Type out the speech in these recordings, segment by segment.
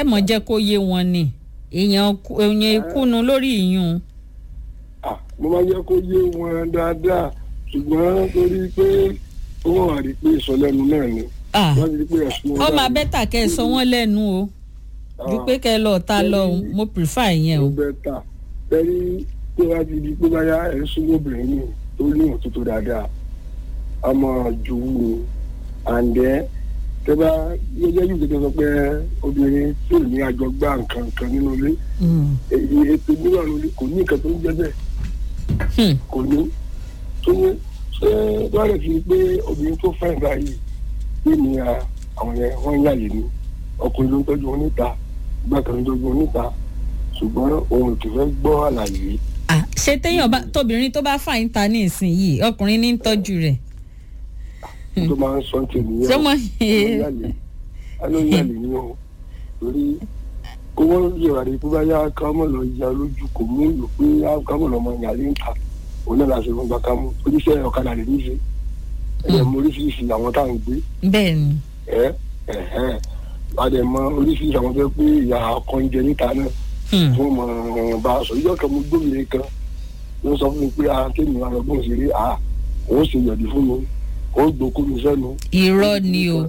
ẹ mọ̀ jẹ́ kó yé wọn ni èèyàn kú- èèyàn ìkùnú lórí ìyún Ah, mo máa jẹ́ kó yé wọn dáadáa ṣùgbọ́n torí pé ó wọ́n wà rí pé ìsọlẹ́nu náà ni Ah, wọ́n ti rí pé ẹ̀sùn ó máa bẹ́tà kẹ́ ẹ sọ wọ́n lẹ́nu o ju pé kẹ́ ẹ lọ ta lọ o. mo prefer ìyẹn o. ó bẹ́tà tẹ́rí tó bá ti di pé báyà ẹ̀ ń súnmọ́ obìnrin ni tó ní òtútù dáadáa a máa jòwú ni àǹdẹ́ tẹ́ bá yẹ́jẹ́ yìí tó sọ pé obìnrin tí ò ní àjọgbá nǹkan kan nínú ilé Mm. èyí ètò níwà lórí kò ní nǹkan tó ń jẹ́ bẹ́ẹ̀ Hmm. kò ní tó ní ṣé wàá fi pé obìnrin tó fẹ́ báyìí pé ní à, àwọn yẹn wọ́n yàlè ní ọkùnrin ló ń tọ́jú wọn níta ìgbà kan ló ń tọ́jú wọn níta ṣùgbọ́n òun kì í fẹ́ gbọ́ àlàyé Ah, ṣé téèyàn bá tóbìnrin tó bá fà ń ta ní ìsinyìí ọkùnrin ní ń tọ́jú rẹ̀. tó máa ń sọ ní tèmi ṣé mo aló yàlè ní o torí kó wọ́n yẹ̀wà rí pé báyà ká mọ̀ lọ ya lójú kò mú ìlú pé ká mọ̀ lọ mọ yàlè ń ta òun náà láti fún gbàkámú oníṣẹ́ ọ̀kadà lè ní í ṣe ẹ̀ mọ oríṣiríṣi àwọn tá à ń gbé bẹ́ẹ̀ ni ẹ ẹhẹn padà mọ oríṣiríṣi àwọn fẹ́ pé ìyá ọkọ ń jẹ níta náà Hmm. fún ọmọ bá a sọ ìjọ kan mo gbóbìnrin kan ló sọ fún mi pé a kéèmì wa lọ́gbọ́n ṣeré a òun ṣe yọ̀dí fún mi òun gbòkó mi sẹ́nu. irọ́ ni o.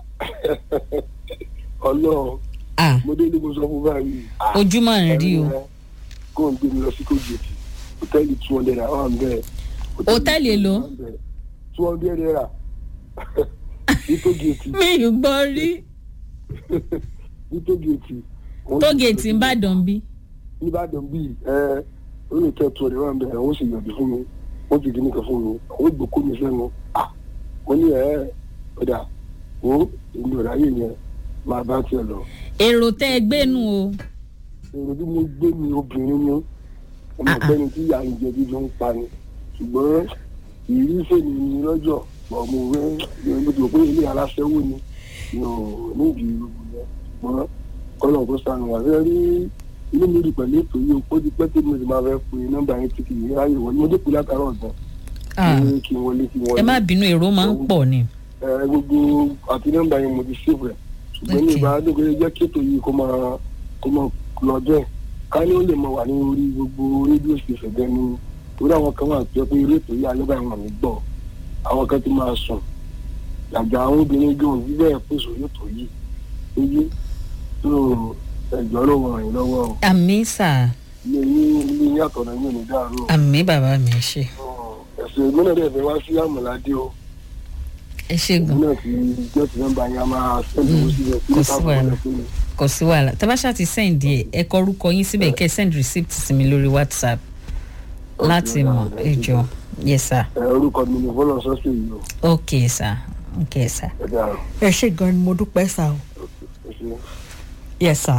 ọlọ́run Ah, mo dé ní mo sọ fún báyìí. ah, ojúmọ́ ń rí o. ẹ̀rọ ẹ, kó n gbé mi lọ sí kójèètì hòtẹ́ẹ̀lì two hundred naira wà ń bẹ̀. Hòtẹ́ẹ̀lì èlò? two hundred naira ní kójèètì mi ò gbọ́ rí. ní kójèètì. tógèètì ń bàdàn bí. nìbàdàn bíi ẹ ó lè kẹ́ tó rẹ̀ wá bẹ̀rẹ̀ ó sì yọ̀dí fún mi ó ti dìní kan fún mi ó gbòkó mi sẹ́nu à mo ní ẹ̀ ọ̀dà ó èmi ò ráyè yẹn máa bá tiẹ̀ lọ. èrò tẹ́ ẹ gbénu o. èrò bí mo gbé mi obìnrin ni ọmọ Ah, ah. ọ̀gbẹ́ni tí ìyá ń jẹ bí ló ń pa ni ṣùgbọ́n ìrírí fèmí ni lọ́jọ́ pọ̀ mo rẹ́ mo ti rò pé ilé aláṣẹ́wó ni mi ò ní ìdí ìlú yẹn ṣùgbọ́n kọ́lọ̀ kó sànù wà fẹ́ rí inú mi rí pẹ̀lú ètò yìí ó ti pẹ́ tí mo ti máa fẹ́ pe nọ́mbà yẹn tí kì í ráyè wọlé mo dẹ́kun látàrọ̀ ọ̀gbọ́n Ah, ní kí n wọlé kí n wọlé ẹ má bínú èrò máa ń pọ̀ ni. ẹ gbogbo àti nọ́mbà yẹn mo ti ṣèwẹ ṣùgbọ́n ní Okay. ìbá dókòó jẹ́ kí ètò yìí kó máa kó máa lọ bẹ́ẹ̀ ká ní ó lè máa wà ní orí gbogbo rédíò ṣèṣẹ̀ bẹ́ẹ̀ ni orí àwọn kan wà tó yẹ pé eré ètò yìí alẹ́ báyìí wọn ní gbọ́ àwọn kan ti máa sùn àgbà àwọn obìnrin gan òbí bẹ́ẹ̀ pèsè orí ètò yìí èyí tó ẹ̀jọ́ ló wọ̀ yín lọ́wọ́ o àmì sà ilé yín ilé yín àtọ̀nà yín ò ní dàrú o àmì bàbá mi ẹ ṣe ẹ̀sìn ìgbóná dẹ̀ fẹ́ wá sí àmọ̀ládé o ẹ ṣe gan ìgbóná ti jẹ́ ti nọ́mbà yẹn a máa ṣẹ́ńdì owó síbẹ̀ kò sí wàhálà. kò sí wàhálà tẹ́ bá ṣáà ti send ẹ ẹ kọ orúkọ yín síbẹ̀ kẹ́ ẹ send receipt sí mi lórí whatsapp láti mọ̀ ẹ jọ yes sir ẹ orúkọ mi ni bọ́lá sọ́sẹ̀ yìí o ok sir ok sir. ẹ dára ẹ ṣe gan ni mo dúpẹ́ sá o. ẹ ṣe. yes sir.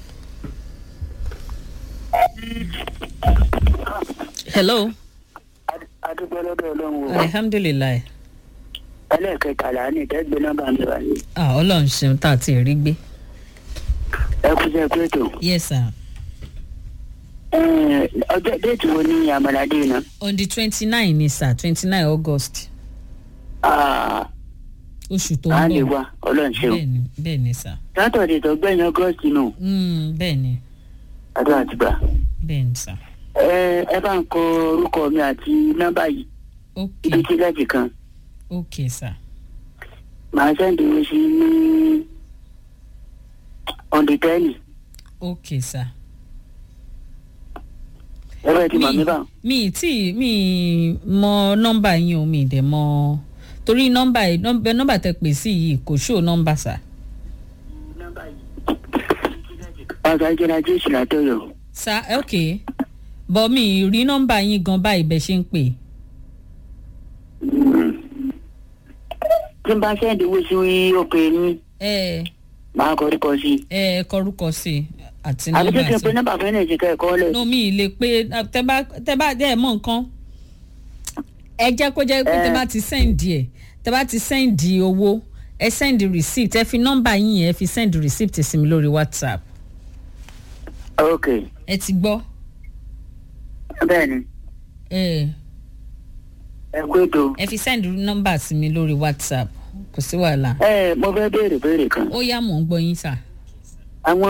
hello adúpẹ́ lọ́dọ̀ ọlọ́run o alihamdulilayi ẹlẹ́ẹ̀kẹtàlá ní ìtẹ́gbẹ́ nọ́mbà mi wá ní. ah ọlọ́run ṣeun tá a ti rí gbé ẹ kú sí ẹkú ètò. yes sir Ẹ, ọjọ́ déètì wo ni àmàlàdé iná. on the twenty nine ni sir twenty nine august oṣù tó a ń lè bọ̀ wá ọlọ́run ṣeun. bẹ́ẹ̀ni bẹ́ẹ̀ni sir sátọ̀dẹ̀ tó gbẹ̀yìn ọgọ́sì nù mm, bẹ́ẹ̀ni adó àtìgbà. bẹ́ẹ̀ni sir ẹ ẹ bá ń kọ orúkọ mi àti nọ́mbà yìí ok ibi tí lẹ́ẹ̀tì kan ok sir màá sẹ́ǹdì owó sí ní ọ̀ndì tẹ́ẹ̀nì ok sir. ẹ bá ti mọ̀ mí bá. mi tí mi mọ nọ́mbà yín o mi dẹ̀ mọ torí nọ́mbà yìí nọ́mbà nọ́mbà tẹ pè sí yìí kò ṣó nọ́mbà sà. ọ̀gá ìjọba jésù látọ̀yọ̀. sà ok bọ́ mi rí nọ́mbà yín gan báyìí bẹ́ẹ̀ ṣe ń pè. tí n bá sẹ́ǹdì owó sí òkè ní ẹ màá kọ orúkọ sí i. ẹ kọrúkọ sí i àti àbí tó nọ́mbà ti sí pe i. nọ́mbà fún ẹ̀ ṣe kẹ́kọ̀ọ́ lẹ̀. no mi ì lè pé tẹ bá tẹ bá dẹ́ ẹ̀ mọ̀ nǹkan ẹ jẹ́ kó jẹ́ pé tẹ bá ti sẹ́ǹdì ẹ̀ tẹ bá ti sẹ́ǹdì owó ẹ sẹ́ǹdì receipt ẹ fi nọ́mbà yín yẹn ẹ fi sẹ́ǹdì receipt sí mi lórí whatsapp ok ẹ ti gbọ́. bẹ́ẹ̀ ni ẹ ẹ kú ètò. ẹ fi send nọ́mbà sí mi lórí whatsapp kò sí wàhálà ẹ mo fẹ́ béèrè béèrè kan. ó yá mò ń gbọ́ yín sà.